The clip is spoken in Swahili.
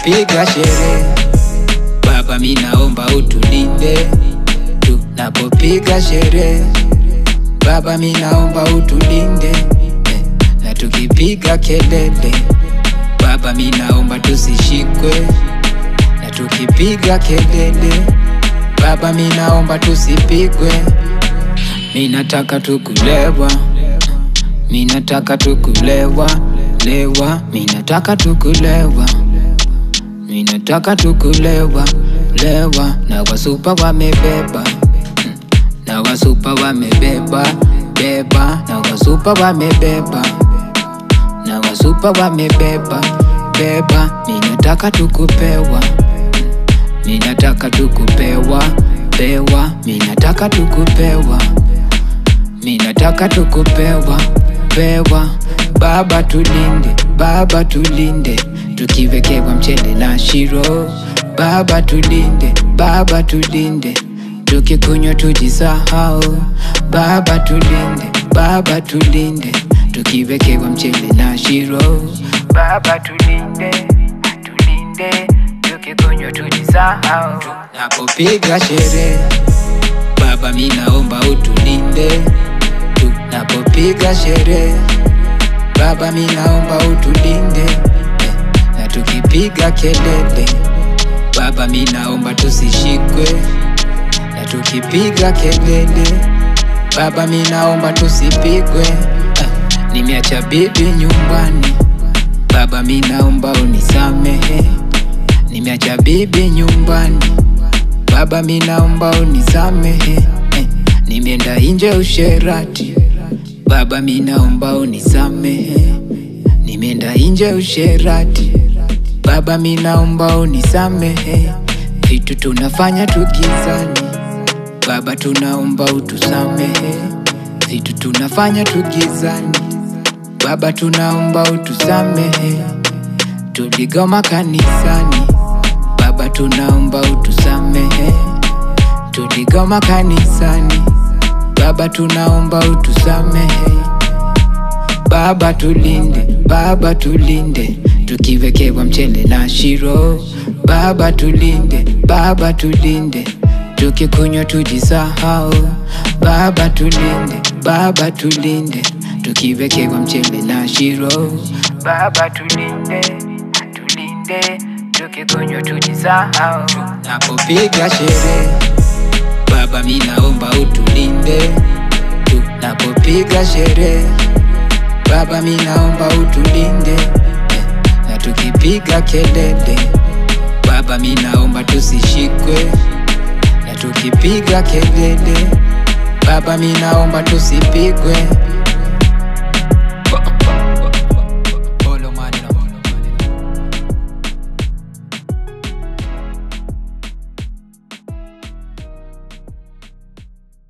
tunapopiga sherehe. Baba, mi naomba utulinde tunapopiga sherehe. Baba, mi naomba utulinde eh, na tukipiga kelele. Baba, mi naomba tusishikwe na tukipiga kelele. Baba, mi naomba tusipigwe. Mi nataka tukulewa, mi nataka tukulewa, lewa, mi nataka tukulewa, mi nataka tukulewa, lewa, na wasupa wamebeba, mm, na wasupa wamebeba, beba, na wasupa wamebeba, na wasupa wamebeba, beba, mi nataka tukupewa, mm, mi nataka tukupewa, pewa, mi nataka tukupewa mi nataka tukupewa pewa. Baba tulinde, Baba tulinde, tukiwekewa mchele na shiro. Baba tulinde, Baba tulinde, tukikunywa tujisahau. Baba tulinde, Baba tulinde, tukiwekewa mchele na shiro. Baba tulinde, tulinde, tukikunywa tujisahau. Napopiga sherehe Baba, mi naomba utulinde tunapopiga sherehe. Baba, mi naomba utulinde eh, na tukipiga kelele. Baba, mi naomba tusishikwe na tukipiga kelele. Baba, mi naomba tusipigwe. eh, nimeacha bibi nyumbani. Baba, mi naomba unisamehe. Nimeacha bibi nyumbani. Baba, mi naomba unisamehe eh, nimeenda nje usherati. Baba, mi naomba unisamehe, nimeenda nje usherati. Baba, mi naomba unisamehe, vitu tunafanya tugizani. Baba, tunaomba utusamehe, vitu tunafanya tugizani. Baba, tunaomba utusamehe, tuligoma kanisani. Baba, tunaomba utusamehe, tuligoma kanisani. Baba, tunaomba utusamehe. Baba, tulinde, Baba, tulinde, tukiwekewa mchele na shiro. Baba, tulinde, Baba, tulinde, tukikunywa tujisahau. Baba, tulinde, Baba, tulinde, tukiwekewa mchele na shiro. Baba, tulinde, tulinde tukikunywa tujisahau. Napopiga sherehe, Baba, mi naomba utulinde tunapopiga sherehe. Baba, mi naomba utulinde eh, na tukipiga kelele. Baba, mi naomba tusishikwe na tukipiga kelele. Baba, mi naomba tusipigwe.